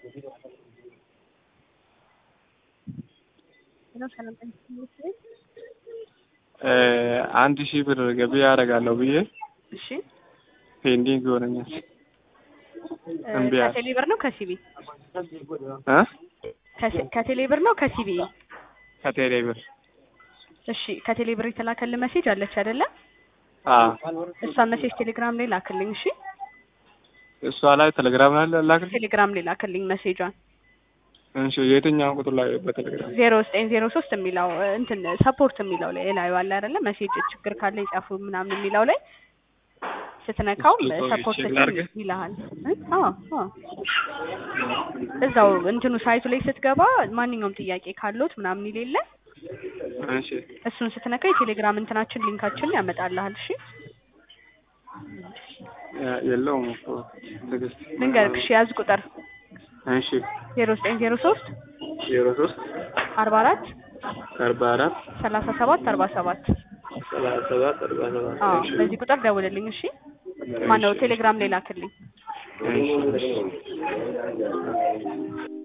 አንድ ሺህ ብር ገቢ ያደርጋለሁ ብዬ እሺ ፔንዲንግ ይሆነኛል። እምቢ አለ። ከቴሌ ብር ነው ከሲቢ እ ከቴሌ ብር ነው ከሲቢ ከቴሌ ብር እሺ ከቴሌ ብር የተላከልህ ሜሴጅ አለች አይደለ አዎ እሷን ሜሴጅ ቴሌግራም ላይ ላክልኝ እሺ እሷ ላይ ቴሌግራም ላይ ላክልኝ። ቴሌግራም ላይ ላክልኝ ሜሴጇን እሺ የትኛውን ቁጥር ላይ በቴሌግራም? ዜሮ ዘጠኝ ዜሮ ሶስት የሚለው እንትን ሰፖርት የሚለው ላይ ላዩ አለ አይደለ ሜሴጅ ችግር ካለ ይጻፉ ምናምን የሚለው ላይ ስትነካው እስኪ ቆይ ሰፖርት ቼክ ላድርግ። ይልሃል እ? አዎ አዎ እዛው እንትኑ ሳይቱ ላይ ስትገባ ማንኛውም ጥያቄ ካለዎት ምናምን ይሌለ እሺ እሱን ስትነካ የቴሌግራም እንትናችን ሊንካችንን ያመጣልሃል እሺ የ- የለውም እኮ ትዕግስት። ልንገርክ እሺ ያዝ ቁጥር እሺ ዜሮ ዘጠኝ ዜሮ ሶስት ዜሮ ሶስት አርባ አራት አርባ አራት ሰላሳ ሰባት አርባ ሰባት ሰላሳ ሰባት አርባ ሰባት አዎ እሺ በዚህ ቁጥር ደውልልኝ እሺ ማነው ቴሌግራም ላይ ላክልኝ እሺ